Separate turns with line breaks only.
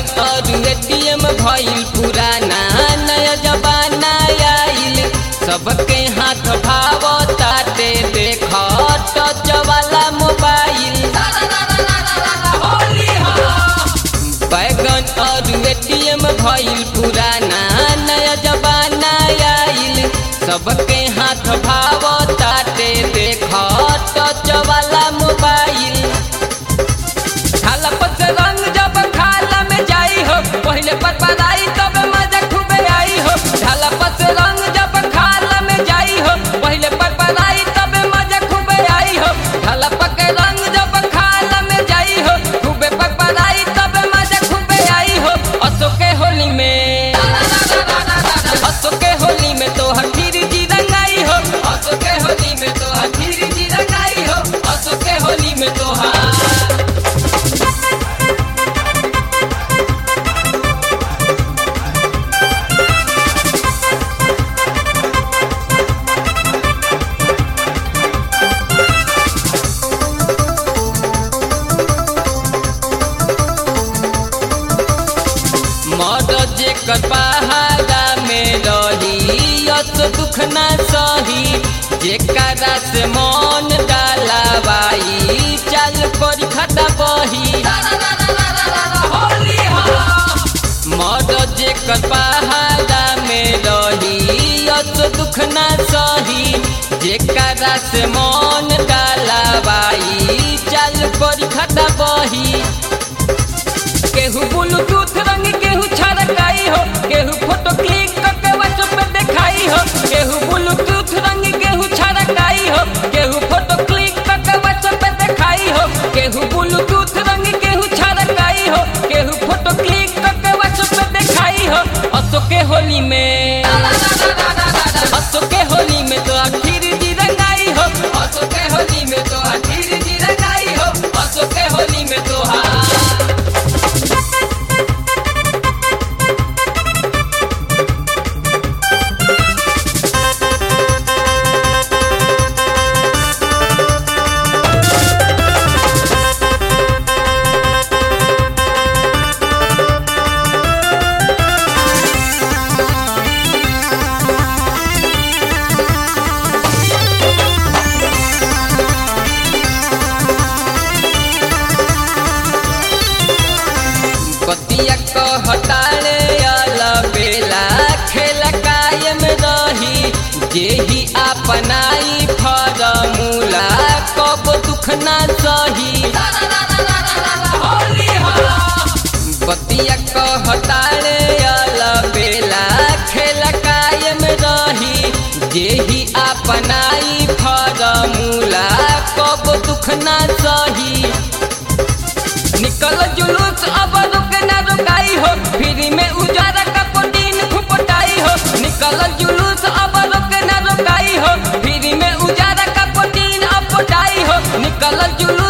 बैगन और एटीएम भइल पुराना नया जमाना आइल सबके हाथ भाव ताते देख टच वाला मोबाइल बैगन और एटीएम भइल पुराना नया जमाना आइल सबके हाथ भाव ताते देख टच वाला मोबाइल खाला पर से रंग जब खाला में जाई हो पहले पर पराई तब मजा खूबे आई हो खाला पर से रंग जब खाला में जाई हो पहले पर पराई तब मजा खूबे आई हो खाला पर के रंग जब खाला में जाई हो खूबे पर पराई तब मजा खूबे आई हो असो के होली में असो के होली में तो हठीर जी रंगाई हो असो के होली में तो हठीर जी रंगाई हो असो के होली में तो हाँ मर जेकर पहाड़ा में रही अत दुख न सही जेकरा से मन डालाबाई चल कर खटा बही मर जेकर पहाड़ा में रही अत दुख न सही जेकरा से मन डालाबाई चल कर खटा बही केहू ब्लूटूथ रंग केहू छड़काई हो केहू फोटो क्लिक करके व्हाट्सएप पे दिखाई हो केहू ब्लूटूथ रंग केहू छड़काई हो केहू फोटो क्लिक करके व्हाट्सएप पे दिखाई हो केहू ब्लूटूथ रंग केहू छड़काई हो केहू फोटो क्लिक करके व्हाट्सएप पे दिखाई हो असो के होली में असो के होली में तो आखिर जी रंगाई हो असो के होली में तो आखिर जी रंगाई हो असो के होली में तो हाँ बतिया कहतारे अला बेला खेल कायम रही जेही अपनाई फरमूला कब दुख ना सही बतिया कहतारे अला बेला खेल कायम रही जेही अपनाई फरमूला कब दुख ना सही निकल जुलूस अब रुक न रुकाई हो फ्री में उजारा का प्रोटीन फुपटाई हो निकल जुलूस अब रुक न रुकाई हो फ्री में उजारा का प्रोटीन अपटाई हो निकल जुलूस